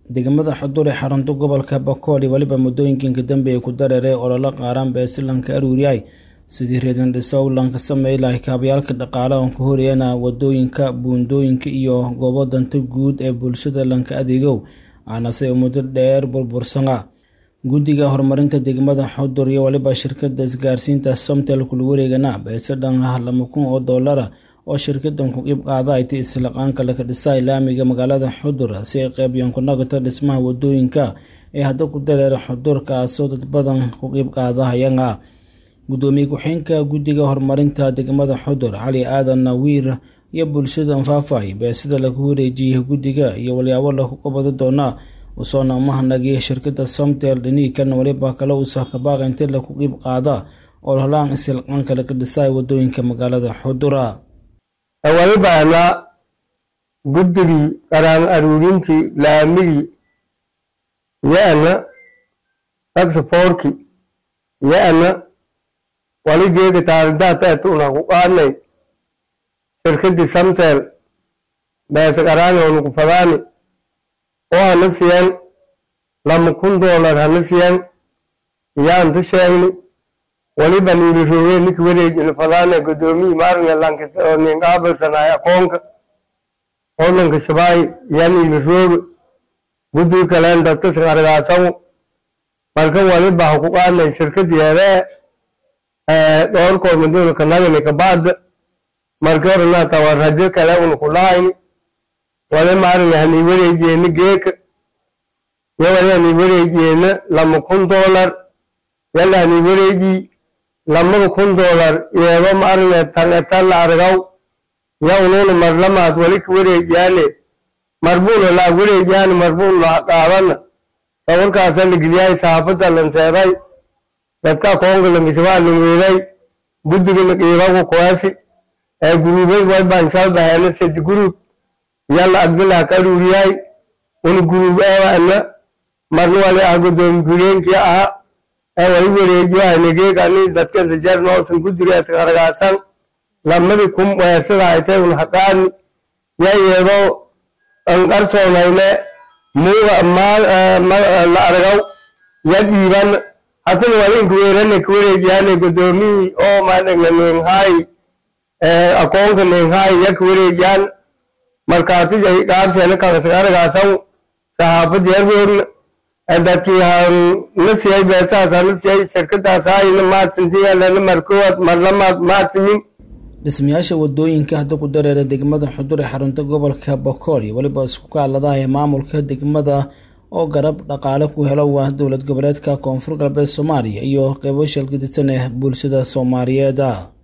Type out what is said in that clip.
degmada xudur ee xarunta gobolka bakool iyo weliba muddooyinkiinka dambe ay ku dareeray ololo qaaraan beesilanka aruuriyay sidii reedan dhisow lanka sameey lahay kaabayaalka dhaqaale oon ka horeyana wadooyinka buundooyinka iyo goobo danta guud ee bulshada lanka adeegow aanase muddo dheer burbursana guddiga horumarinta degmada xudur iyo weliba shirkada isgaarsiinta somtel kula wareegana beese dhan ah lama kun oo doolara oo shirkadan ku qeyb qaada ay tay islaqaanka laka dhisa laamiga magaalada xudur si ay qeybyaan ku nagata dhismaha wadooyinka ee hadda ku dareera xudur kaasoo dad badan ku qeyb qaadahayana gudoomiye ku-xeenka guddiga horumarinta degmada xudur cali aadan nawiir iyo bulshada anfaafay beesida lagu wareejiyay guddiga iyo walyaabo lagu qabado doonaa usoona umahanagay shirkada somtel dhiniikan waliba kale uusa kabaaqa inti laku qeyb qaada oo holaan isilqaanka laga dhisaay wadooyinka magaalada xudura wali baanaa guddigii qaraan aruurintii laamigii yo-ana taxafoorki yo-ana wali geega taaridaataat una ku qaadnay shirkadii samtel beesa qaraani onu ku fadaani oo hana siyan lama kun doolar hana siyan iyaanta sheegni waliba niili roogee ninki wareejina fadaane gudoomiyii maaringa lanka oo nin qaabilsanaay aqoonka oo lanka shabaay yaa niili rooge guddiga kaleen dadka siqargaasagu marka waliba ha ku qaadnay shirkadeedee dhowrkood maduuna kanagani kabaada marka horanaata waa rajo kale una ku lahayni wali maaringa hanii wareejeena geeka yo wali hanii wareejeena lama kun doolar yalla hanii wareejii lamada kun doolar iyado maaringa tangatalla argaw ya unuuna marlamaad wali ka wareejiyaane marbuuna laa wareejiyaane marbuun laa qaadana sawirkaasa ligilyaay saafada lanseeday dadka koonga langishabaa lanweeday guddiga laqiibagu kuwaasi ee guruubay way baansal baheena sedi guruub yalla agdilaa ka aruuriyaay una guruub eewaana marna wali ah gudoomi gureenkii ahaa ee wali wareejiwahanegeegani dadka dajarnoosan guddiga isqargaasan lamadii kum weesada haytay un haqaani ya iyadoo anqarsoonayne muuga la argaw ya dhiiban hatana wali inkuweerane kawareejiyaane gudoomihii oo maadhagna neenhaayi akoonka neenhaayi ya kawareejiyaan markaatijay dhaabsheena kagasqargaasan saxaafadii herwoogna dadkii na siyay beesahaasa na siyay shirkadaashaayna maadsantigalana markowaad marlamaad maadsanin dhismayaasha wadooyinka hadda ku dareera degmada xudur ee xarunta gobolka bakool iyo weliba isku kaaladaha ee maamulka degmada oo garab dhaqaale ku helo waa dowlad goboleedka koonfur galbeed soomaaliya iyo qeybo shalgadisan ee bulshada soomaaliyeed